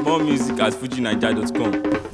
More music at fujinaija.com.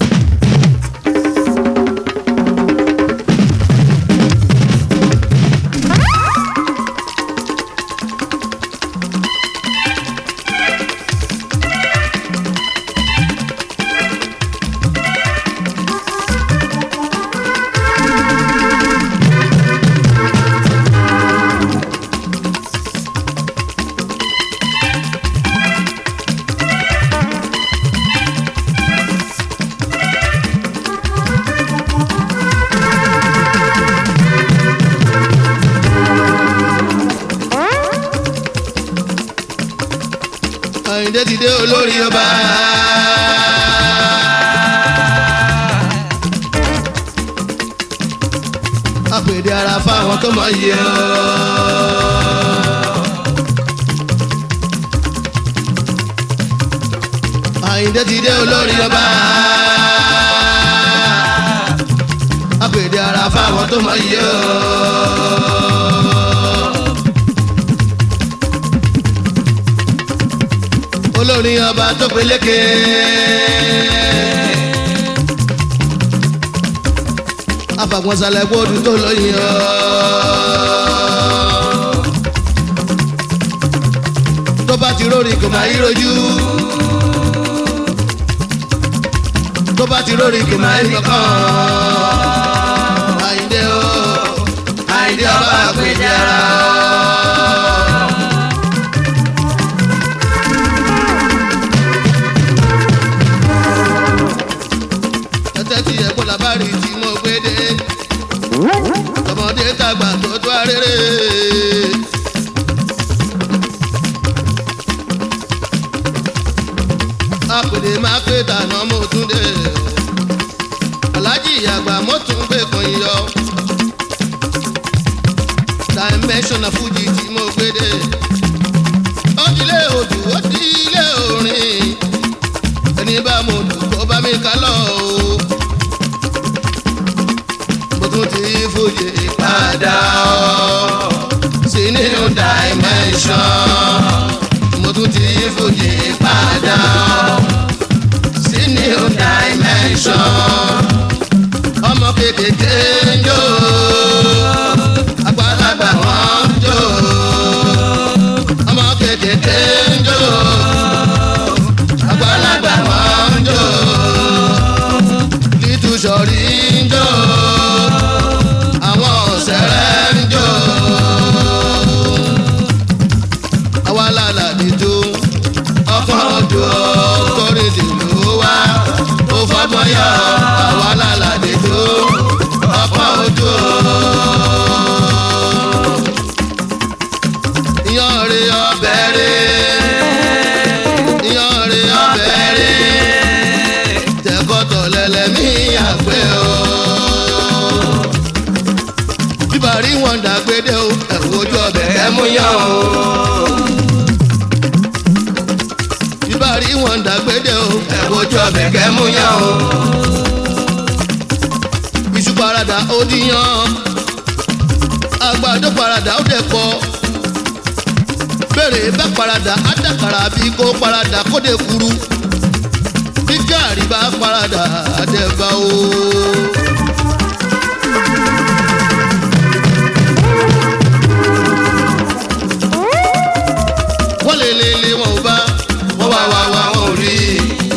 Àyìndé ti dé olórí ọba. Àpèdè ara fáwọn tó mọ̀ yìí ọ́. Àyìndé ti dé olórí ọba. Àpèdè ara fáwọn tó mọ̀ yìí ọ́. olórin ọba tó peléke. afàgbọ́nsalẹ̀ gbódù tó lóyìn ọ́. tó bá ti rórí kò máa yí rojú. tó bá ti rórí kò máa yí kankan. Àyìndé o Àyìndé ọba àpèjẹ ara o. ẹsẹ̀ tí ẹ̀ kó labari tí mo gbé dé. ọmọdé tàgbà tó tó arére. apèdè máa pé tànà mo tún dé. alájì àgbà mo tún gbé kan yọ. dimension of fuji tí mo gbé dé. ó dilé odù ó dilé orin ẹni bá mo lù kó bá mi ká lọ o. mo tún ti fòye padà o sí new dimension. mo tún ti fòye padà o sí new dimension. ọmọ kékeré ń jó àgbàlagbà wọn ń jó ọmọ kékeré ń jó àgbàlagbà wọn ń jó lítúsọ̀rí ń jó àwọn ọ̀sẹ̀rẹ̀ ń jó àwa lálàdí tó ọkàn ojú kórè dìlú wa ó fọgbọ́n yọ àwa lálàdí tó ọkàn ojú. Iyanre ọbẹ̀ rẹ̀ iyanre ọbẹ̀ rẹ̀ tẹ̀kọ́tọ̀ lẹ́lẹ́mí àgbẹ̀ o. bíbárí wọn dàgbédé o ẹ̀wọ̀ ojú ọbẹ̀ ẹ̀ mú yán o. bíbárí wọn dàgbédé o ẹ̀wọ̀ ojú ọbẹ̀ ẹ̀ mú yán o. iṣu parada ó díyan àgbàdo parada ó dẹ̀ pọ̀ bẹ́ẹ̀rẹ̀ bá parada ádàkàrà bí kò parada kó dé kuru bí gàrí bá parada àdẹ̀bà o. wọ́n lè lè lè wọn ò bá wọ́n wá wá wá wọn ò rí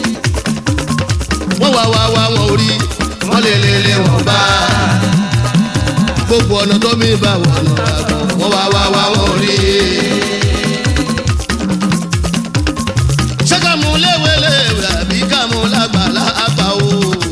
wọ́n wá wá wá wọn ò rí wọ́n lè lè lè wọn ò bá gbogbo ọ̀nà tó mi bá wọn lọ àgbọ̀ wọ́n wá wá wá wọn ò rí. ṣé ká mú léwéléwé àbí ká mú lágbàlá àgbà o.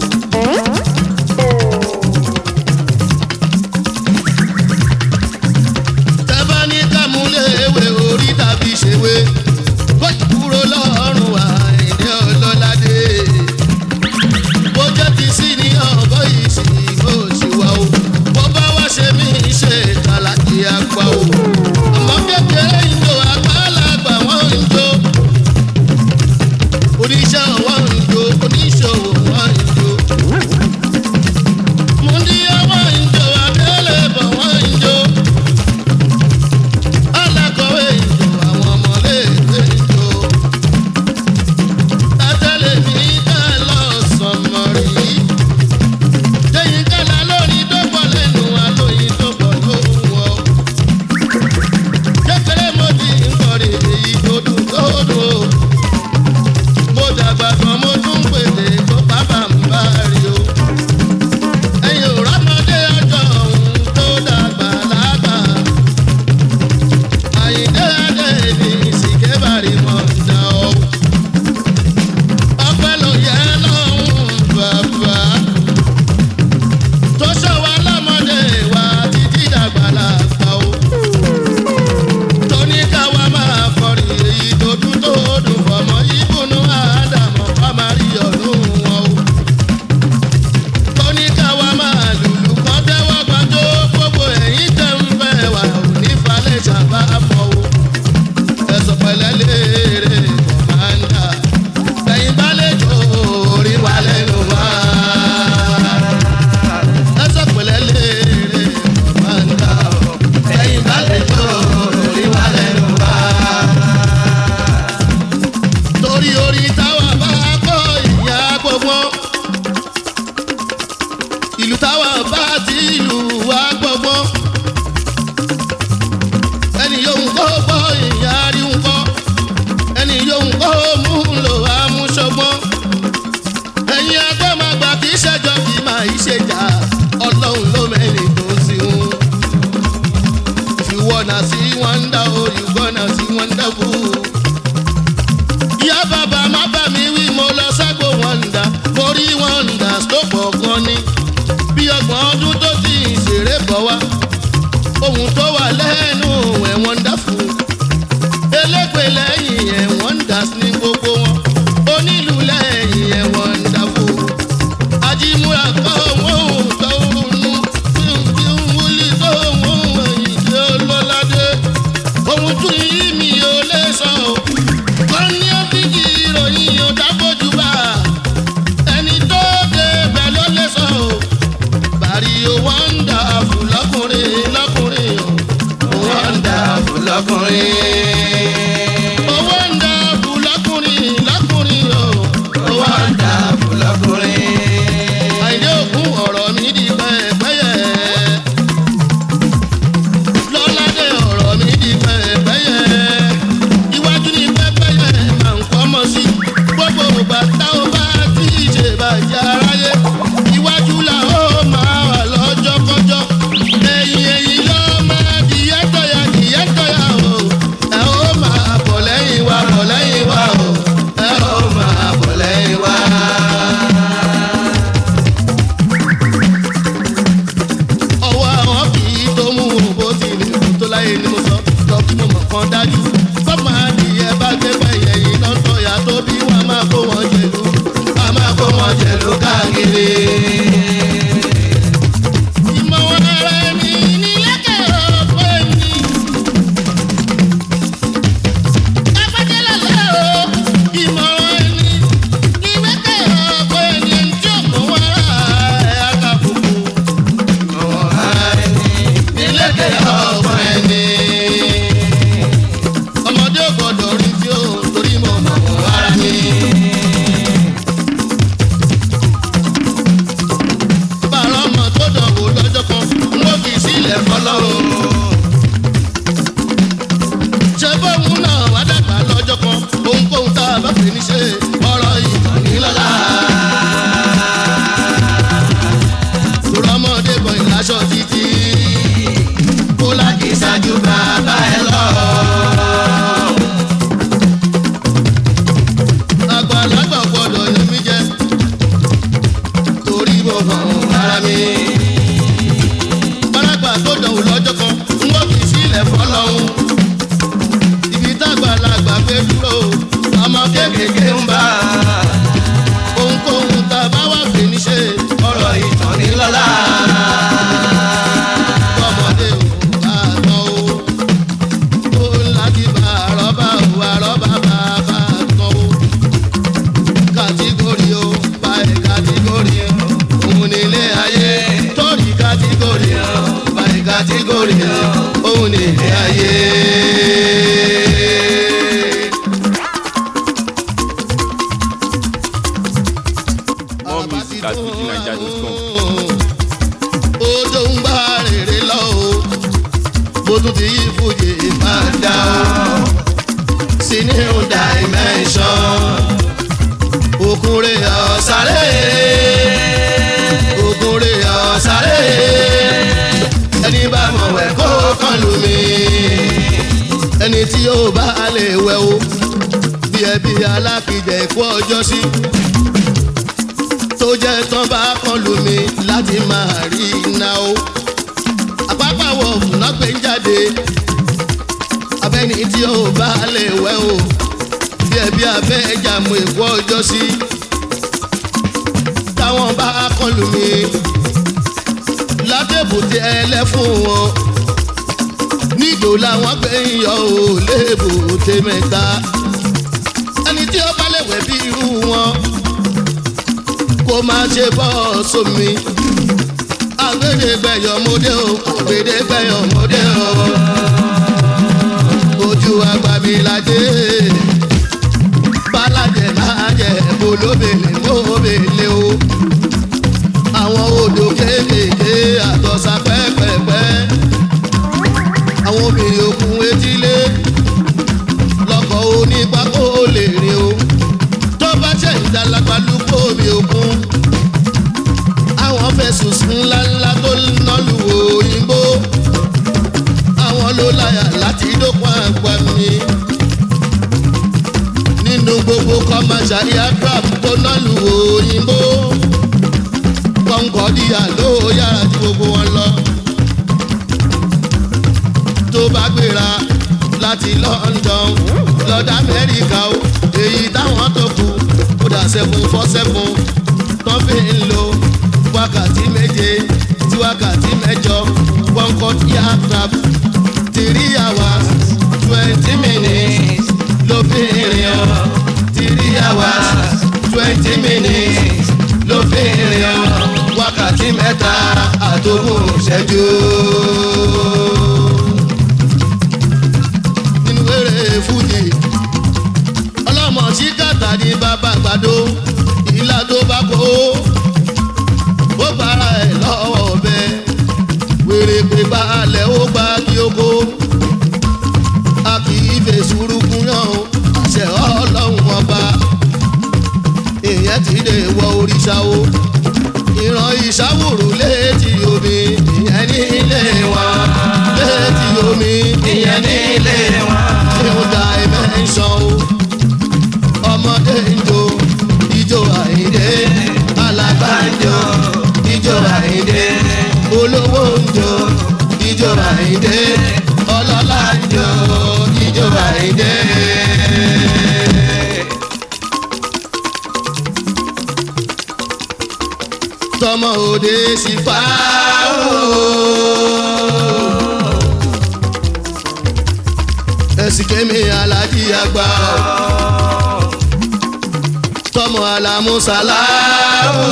tẹ́fà ní ká mú léwé orí tàbí ṣèwé bó ti kúrò lọ́rùn àìní ọlọ́ládé. bó jẹ́ ti sí ní ọgọ́ yìí sì kó sì wá o. bó bá wá ṣe mí ṣe ìtàlájì àgbà o. ọmọ kékeré ń jó àgbàlagbà wọ́n ń jó oníṣẹ́ ọwọ́ ń jó oníṣòwò wọ́n ń jó. múndíá wọ́n ń jó abẹ́lẹ̀ bọ̀ wọ́n ń jó. alákọ̀wé ń jó àwọn ọmọléèwé ń jó. tátẹ́lẹ̀ ẹni táwa bá kọ́ ìyá gbọ́gbọ́n ìlú táwa bá ti ìlú wa gbọ́gbọ́n ẹni yóò ń kọ́ gbọ́ ìyá rí ń kọ́ ẹni yóò ń kọ́ mú un lò wá mú ṣọgbọ́n ẹ̀yin agbọ́mọgbà kì í ṣẹjọ́ kì í máa í ṣèjà ọlọ́run ló mẹ́rin tó ń sìn ún. If you wanna see wonder, oh, you gonna see wonderful. Ìyá bàbá má bà mí wí, mo lọ ságbó wọ́ndà, mo rí wọ́ndà tó pọ̀ gan ni. Bí ọgbọ̀n ọdún tó ti ìṣeré bọ̀ wá, ohun tó wà lẹ́nu ẹ̀ wonderful. Elégbè lẹ́yìn ẹ̀ wonders ní gbogbo wọn, onílù lẹ́yìn ẹ̀ wonderful. Ajímúra kọ́ wọ́n tó ń nu, tí ń wúlí tó wọ́n ẹ̀yìn tí ó lọ́ládé. Ohun tún yí mi ò lè sọ o. Wọ́n ní ọ́fíìsì ìròyìn ò dábòjú bá. Ẹni tó dé bẹ̀ ló lè sọ o. Bàrí o wọ́ndà fún lọ́kùnrin lọ́kùnrin o. Wọ́ndà fún lọ́kùnrin. O wọ́ndà fún lọ́kùnrin lọ́kùnrin o. O wọ́ndà fún lọ́kùnrin. Àìdé òkun ọ̀rọ̀ mi di pẹ́ẹ́pẹ́yẹ. Lọ́ládé ọ̀rọ̀ mi di pẹ́ẹ́pẹ́yẹ. Iwájú ni pẹ́ẹ́pẹ́yẹ máa ń kọ́ mọ́ sí. Gbogbo ìgbà tá ó bá ti ṣe bàjẹ́ aráyé. Iwájú la ó máa wà lọ́jọ́kọ́jọ́. Ẹ̀yìn ẹ̀yìn ló máa dìyẹ́ tọ̀yà dìyẹ́ tọ̀yà o. Ẹ ó máa bọ̀ lẹ́yìn wa bọ̀ lẹ́yìn wa o. Ẹ ó máa bọ̀ lẹ́yìn wa. ọwọ́ àwọn kì í tó mú bó ti lè kú tó láyé ni mo sọ lọ kí mo mọ̀ kan dájú. sọ́mọ adìyẹ bá gbé pẹ̀yẹ yìí lọ́tọ̀ ya tó bí wọ́n máa kó wọn jẹ̀lú wọ́n máa kó wọn jẹ̀lú káàkiri. ìmọ̀ wọn ara ẹni nílẹ̀kẹ̀ ọ̀pọ̀ ẹni. Agbájẹ́ lọ́lẹ́ o, ìmọ̀ràn ẹni nílẹ̀kẹ̀ ọ̀pọ̀ ẹni ẹni tí ò mọ̀ wọn ara ẹ̀ á kà fùkù nílẹ̀kẹ̀ ọ̀pọ̀ ẹni. ọmọdé ò gbọdọ̀ rí tí ó torí mo mọ̀ wọ́n ara mi. bàrọ̀ ọmọ tó dánwò lọ́jọ́ kan n ó fi sílẹ̀ fọlọ́run. ṣé bóun náà wá dàgbà lọ́jọ́ kan ohunkóhun tá a bá fi ní ṣe ọ̀rọ̀ ìtàn ní lọ́la. Tòrọ́mọdé bọ̀ ìlàṣọ títí. Kó láti ṣáájú bàbá ẹ lọ. Àgbàlagbà gbọ́dọ̀ ní mí jẹ. Torí mo hàn ara mi. Bárágbà tó dánwò lọ́jọ́ kan, n ó fi sílẹ̀ fọlọ́hún. Ibi tágbàlagbà gbé dúró, ọmọ kéékèèké ń bá a ohunkóhun tá a bá wà pé níṣe ọ̀rọ̀ ìtàn ní lọ́la. ọmọdé ò bá tán o ó láti bá àrọ́bà ò àrọ́bà bá bá tán o. kàtígórì o báyìí kàtígórì o òun nílé ayé torí kàtígórì o báyìí kàtígórì o òun nílé ayé. More music at fujinaija.com. Ojo ń bá rèrè lọ o, mo tún ti yí fújì padà o. Sí new dimension, òkúre ọ̀sáré, òkúre ọ̀sáré. Ẹni bá mọ̀ wẹ̀ kó kàn lù mí. Ẹni tí yóò bá lè wẹ̀ o, bí ẹbí alákìjẹ ikú ọjọ́ sí tó jẹ́ tán bá kàn lù mí láti máa rí iná o. àpapàwọ̀ fúnná pé ń jáde abẹ́ni tí ó bá lè wẹ̀ o bí ẹbí abẹ́ ẹja mú èkó ọjọ́ sí. táwọn bá kàn lù mí látẹ̀bùtẹ̀ ẹlẹ́fún wọn níjò làwọn gbé ń yọ ò léèbùtẹ̀ mẹ́ta ẹni tí ó bá lè wẹ̀ bí irú wọn kó má ṣe bọ́ sómi. àgbèdégbẹ̀yọ̀ mọ́dé o àgbèdégbẹ̀yọ̀ mọ́dé o. ojú àgbà mi lajẹ́ bálàjẹ́ máa dàlágbà lúkọ́ omi òkun àwọn fẹ̀sùn sùn ńláńlá tó ná lu òyìnbó àwọn ló láyà láti dókun àgbà mi nínú gbogbo commercial aircraft tó ná lu òyìnbó kọ́ńkọ́díyà ló yára ju gbogbo wọn lọ tó bá gbéra láti London lọ́dọ̀ Amẹ́ríkà o èyí táwọn tó kù kódà seven four seven tó fi ń lo wákàtí méje sí wákàtí mẹ́jọ kọ́ńkọ́dí aircraft three hours twenty minutes ló fi rìn ọ́ three hours twenty minutes ló fi rìn ọ́ wákàtí mẹ́ta àtòkùn ṣẹ́jú. nínú eré fújì ọlọ́mọ tí kàtà ní bàbá àgbàdo ìlà tó bá kó ó bára ẹ̀ lọ́wọ́ ọ̀bẹ wèrè pé balẹ̀ ó gbá kí ó kó a kì í fè sùúrùkún yàn ó àṣẹ ọlọ́run ọba ìyẹn ti lè wọ òrìṣà o ìran ìṣàwòrò létí omi ìyẹn ní ilé wa létí omi ìyẹn ní ilé wa tí ó da dimension o ọmọdé ń jó ijó àìdé alàgbà ń jó ijó àìdé olówó ń jó ijó àìdé ọlọ́lá ń jó ijó àìdé. tọmọ òde sì fà ó. ẹ̀sìn kémi alájí àgbà ó. tọmọ alamusala ó.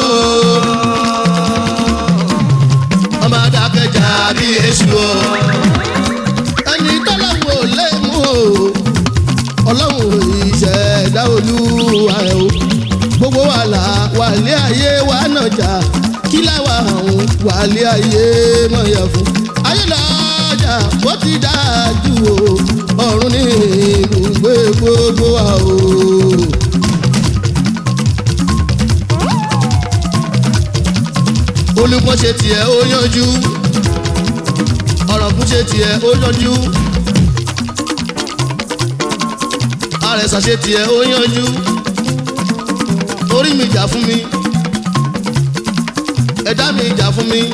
ọmọ adákẹ́jà bí èṣù ó. ẹni tọ́lọ́wọ́ lè mú o. ọlọ́run ìṣẹ̀dá olúwa ẹ̀ o gbogbo wàhálà wàlẹ́ ayé wa nàjà kí láwa àwọn wàlẹ́ ayé mọ̀yà fún. ayé lọ́jà bó ti dájú o ọ̀run ní ibùgbé gbogbo wa o. olùkọ́ ṣe tiẹ̀ ó yanjú ọ̀rọ̀kún ṣe tiẹ̀ ó yanjú àrẹ̀sà ṣe tiẹ̀ ó yanjú orí mi jà fún mi ẹ̀dá mi jà fún mi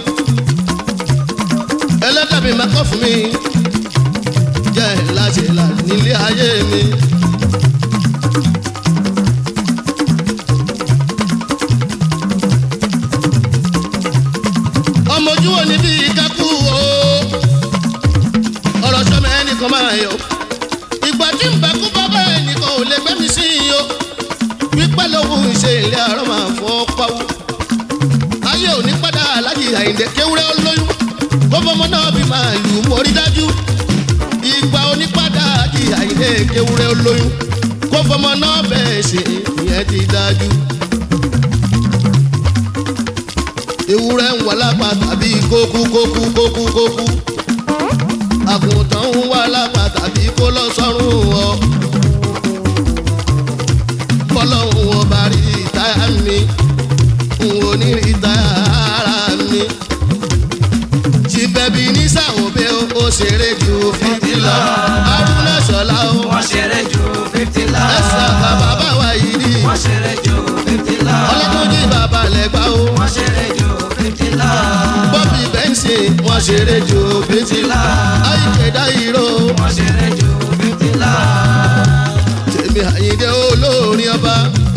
ẹlẹ́dàá mi máa kọ́ fún mi jẹ́ láti là nílé ayé mi. ọmọ ojú wo ni bí kákú o ọ̀rọ̀ sọmọ ẹnìkan máa yọ ìgbà tí ń bá kú bàbá ẹnìkan ò lè gbẹ́mí sí i o pípẹ́ lòun ṣe ilé àárọ̀ máa fọ́ pawó. ayé òní padà alájì àyìndé kéwúrẹ́ olóyún kó fọmọ náà bí máa lù ú mórí dájú. ìgbà òní padà alájì àyìndé kéwúrẹ́ olóyún kó fọmọ náà bẹ́ẹ̀ ṣe ìyẹn ti dájú. ewúrẹ́ ń wà lápá tàbí kókú kókú kókú kókú. àgùntàn ń wà lápá tàbí kó lọ sọ́run ọ fọlọ́hún ọba rí ìtayà mi n ò ní rí ìtayà ara mi. ṣìbẹ̀bí ní sàwọ́bẹ̀ ó ṣeré ju fífi lọ. arúnà ṣọlá ó wọ́n ṣeré ju fifty lọ. ẹ̀sà bàbá báwa yìí rí. wọ́n ṣeré ju fifty lọ. ọlọ́dúnjì bàbá lẹ́gbà ó. wọ́n ṣeré ju fifty lọ. bọ́bí bẹ́ńsì wọ́n ṣeré ju fífi lọ. àyíkédá ìró wọ́n ṣeré ju fifty lọ. tèmi àyíndé olórin ọba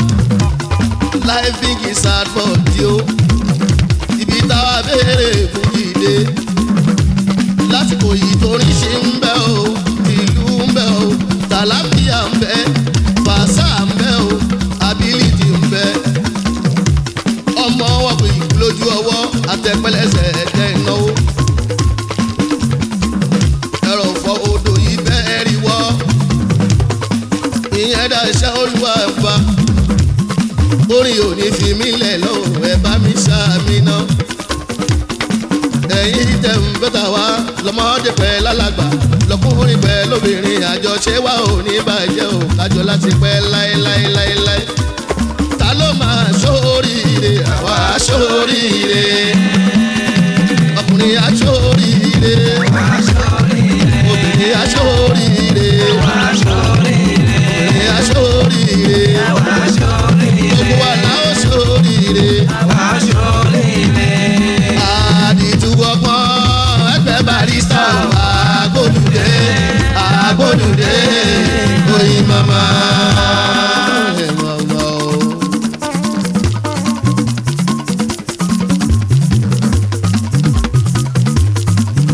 life is sad for you ibi táwa béèrè fún ìdè lásìkò yìí torí ṣe ń bẹ o ìlú ń bẹ o tàlàfíà ń bẹ fàṣà ń bẹ o ability ń bẹ ọmọ wọn kò yí lójú ọwọ́ àtẹpẹlẹsẹ ẹ̀jẹ̀ ìnáwó ẹ̀rọ fọ odò yìí bẹ́ẹ̀ rí wọ́ ìyẹn dá iṣẹ́ olúwa ẹ̀fà orin ò ní fi mí lẹ̀ lọ́wọ́ ẹ bá mi ṣáàmì náà ẹ̀yin tẹ̀ ń bẹ́tà wá lọ́mọdé pẹ́ lálàgbà lọ́kùnrin pẹ́ lóbìnrin àjọṣe wa ò ní bàjẹ́ o kájọ láti pẹ́ láéláéláéláé ta ló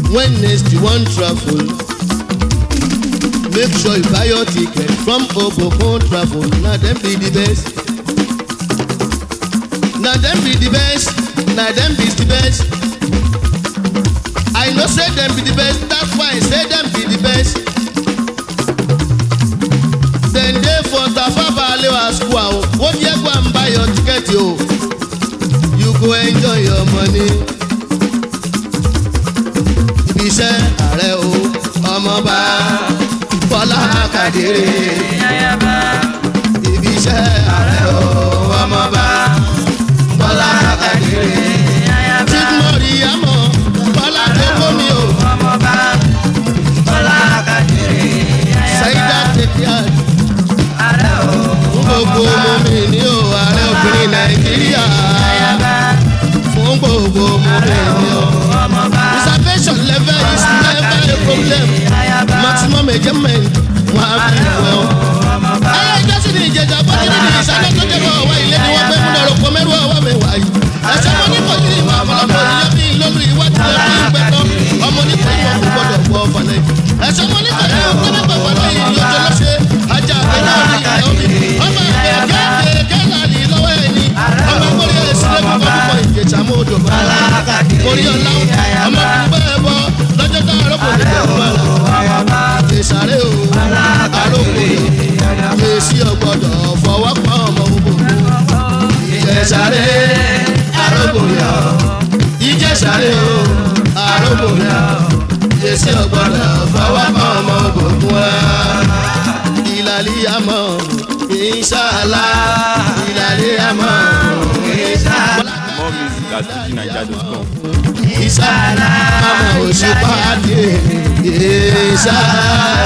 when next you wan travel make sure you buy your ticket from obokun travel na dem be the best na dem be the best na dem be the best i know say dem be the best that's why i say dem be the best dem dey for tafafa alewa school ahun wọ́n yẹ kó à ń buy your ticket o you go enjoy your money ibi iṣẹ́ ààrẹ o ọmọọba bọ́lá kàdéré ibi iṣẹ́ ààrẹ o ọmọọba bọ́lá kàdéré tíkmọ̀rì àmọ́ bọ́lá tó kó mi o ṣáídà tètè àdé fún gbogbo mọ́mí ní o ààrẹ obìnrin nàìjíríà fún gbogbo mọ́mí ní o. reservation level is never a problem maximum measurement wọn á fi wẹ̀ ọ́. ayé ìjọsìn ní ìjẹjà bọ́jú ní ìṣáná tó jẹ́ bọ̀ ọ̀wá ilé ni wọ́n fẹ́ múná rògbò mẹ́rù ọwọ́ mi wáyé. ẹ̀sẹ̀ mo ní kòtí ìmọ̀ àmọ́lọ́pọ̀ ìyá bí lólu ìwádìí lọ bí gbẹ̀tọ́ ọmọ ní kò ìmọ̀ kò gbọdọ̀ gbọ́ ọ̀fọ̀lẹ́. ẹ̀sẹ̀ mo ní kòtí ìmọ̀ kò gbọdọ̀ gbọ́ lẹ́yìn lọ́jọ́ lọ́sẹ̀ ajá àgbẹ̀dá òní ìyá omi ọmọ àgbẹ̀ kẹ́kẹ́ lọ́wọ́ ẹni ọmọ akọ́lẹ́ ẹ̀sìn lẹ́kọ̀ọ́ kọ́ ìjẹ̀sà mọ́ odò bá orí ọ̀la ọmọ bẹ́ẹ̀ bọ́ lọ́jọ́ tá àròkò ní bẹ́ẹ̀ bọ́ ìsàrè o àròkò èsì ọgbọ́dọ̀ fọwọ́ pa ọmọ gbogbo ìjẹsàrè àròkò yọ ìjẹsàrè o àròkò yọ èsì ọgbọ́dọ̀ fọwọ́ pa ọmọ gbogbo wa ìlàlíyàmọ̀ ìṣàlá ìlàlíyàmọ̀ ìṣàlá More music at fujininja.com. ìṣàlá àmọ̀ òṣùpá dé ìṣàlá.